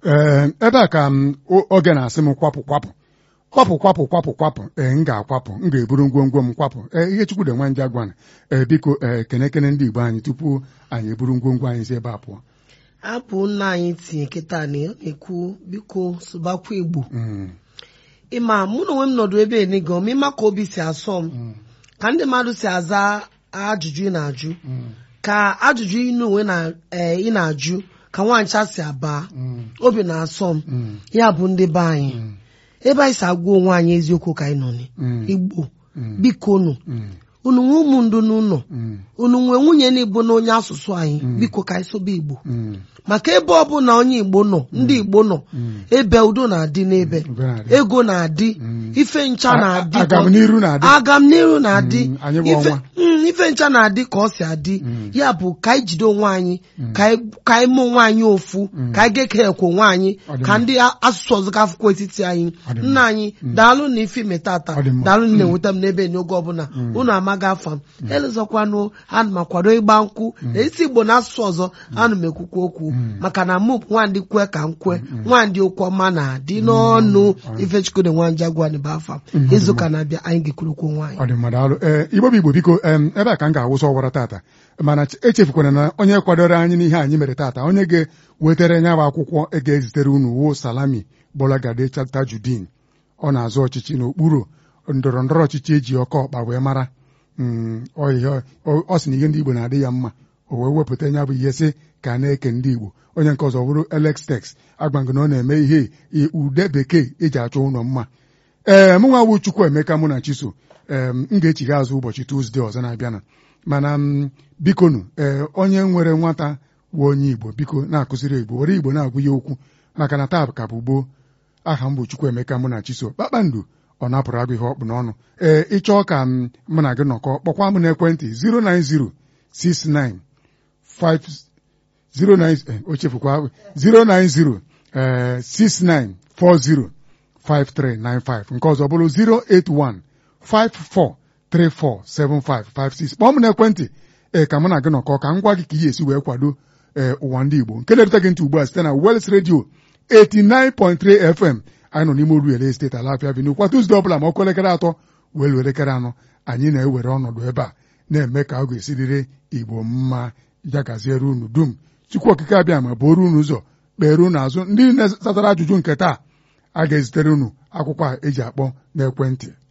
ee ebe a ka m o- oge na-asị m kwapụ kwapụ kwapụ kwapụ kwapụ kwapụ ee m ga-akwapụ m ga-eburu ngwongwo m kwapụ ee ihe chukwu dị nwa nje gwana ee biko ee kene kene ndị igbo anyị tupu anyị eburu ngwongwo anyị si ebe a pụọ abụ nna anyị tinye kịta na ọ na-ekwu biko sụbakwa igbo Mm, ịma mụ na onwe m nọdụ ebe enigo m ịma ka obi si asọ m ka ndị mmadụ si aza ajụjụ ị na-ajụ mm, ka ajụjụ ị na onwe na ee, ị na-ajụ ka nwancha si aba mm, obi na-asọ m mm, ya bụ ndị be anyị mm, ebe anyị si agwa onwe anyị eziokwu ka anyị nọ ni mm, igbo mm, biko unu mm, unu nwe ụmụ ndụ n'ụlọ mm, unu nwee nwunye na-igbo na onye asụsụ anyị Mm. biko ka anyị sobe igbo mm, maka ebe ọbụla onye igbo nọ ndị igbo nọ mm. ebe udo na-adị n'ebe Udo na-adị. ego na-adị Mm. ife ncha A- na-adị ka- agamniru na-adị. agamniru na-adị Mm, anyị bụ Ife- ọnwa. mm, ife ncha na-adị ka ọ si adị Mm. ya bụ ka anyị jide onwe anyị ka anyị- ka anyị mụ onwe anyị ofu ka anyị gekekwe onwe anyị Ọ dị ka mma. ndị a- asụsụ ọzọ ka akwụkwọ etiti anyị Ọ dị mma. nna anyị daalụ na ife ime tata Ọ dị mma. daalụ na na-enweta m n'ebe n'oge ọbụla unu amaghị afa m elezọkwanụ ana m akwado ịgba nkwụ na isi igbo na asụsụ ọzọ ana m ekwukwa okwu maka na mụ bụ nwandị kwe ka m kwe nwandị okwu ọma na-adị n'ọnụ ifechukwude nwanja gwani bụ afa m izuụka na-abịa anyị ga-ekwurukwu onwe anyị ọ dị mmadụ alụ ee igbo bụ igbo biko em, ebe a ka m ga-awụsa ọwara tata mana ch- echefukwana na onye kwadoro anyị n'ihe anyị mere tata onye ga-wetara nya bụ akwụkwọ e ga-ezitere unu wo salami bolagade tajudin ọ na-azụ ọchịchị n'okpuru ndọrọ ndọrọ ọchịchị eji ọkọ ọkpa wee mara Mm, ọ ihe- ọ ọ sị na ihe ndị igbo na-adị ya mma o wee wepụta ya bụ ihe sị ka a na-eke ndị igbo onye nke ọzọ bụrụ Alex Tex agbango na ọ na-eme ihe i- ude bekee eji achọ ụlọ mma ee mụ nwa wu chukwu emeka mụ na chiso ee m ga-echigha azụ ụbọchị tuzdee ọzọ na-abịanụ mana m bikonu ee onye nwere nwata bụ onye igbo biko na-akụziri igbo were igbo na-agwụ ya okwu maka na taa ka bụ gboo aha m bụ chukwu emeka mụ na chiso kpakpando ọ napụrụ agụ ihe ọkpụ n'ọnụ ee ịchọọ ka m mụ na gị nọkọ kpọkwa m n'ekwentị 09069 09 eh, o chefukwa 090 eh, 6940 5395 nke ọzọ bụrụ 081 54347556 kpọọ m n'ekwentị ee ka mụ na gị nọkọ ka m gwa gị ka ihe esi wee kwado ee ụwa ndị Igbo nke na-erute gị ntị ugbu a site na Wels Radio 89.3 FM anyị nọ n'ime Oruele steeti Alafia Avenue kwa Tuzdee ọbụla ma ọkụ elekere atọ wee luo elekere anọ anyị na-ewere ọnọdụ ebe a na-eme ka ọ ga-esiriri Igbo mma ya gaziere unu dum Chukwu okike abịa ma bụrụ unu ụzọ kpere unu azụ ndị na-asatara ajụjụ nke taa a ga-ezitere unu akwụkwọ a eji akpọ n'ekwentị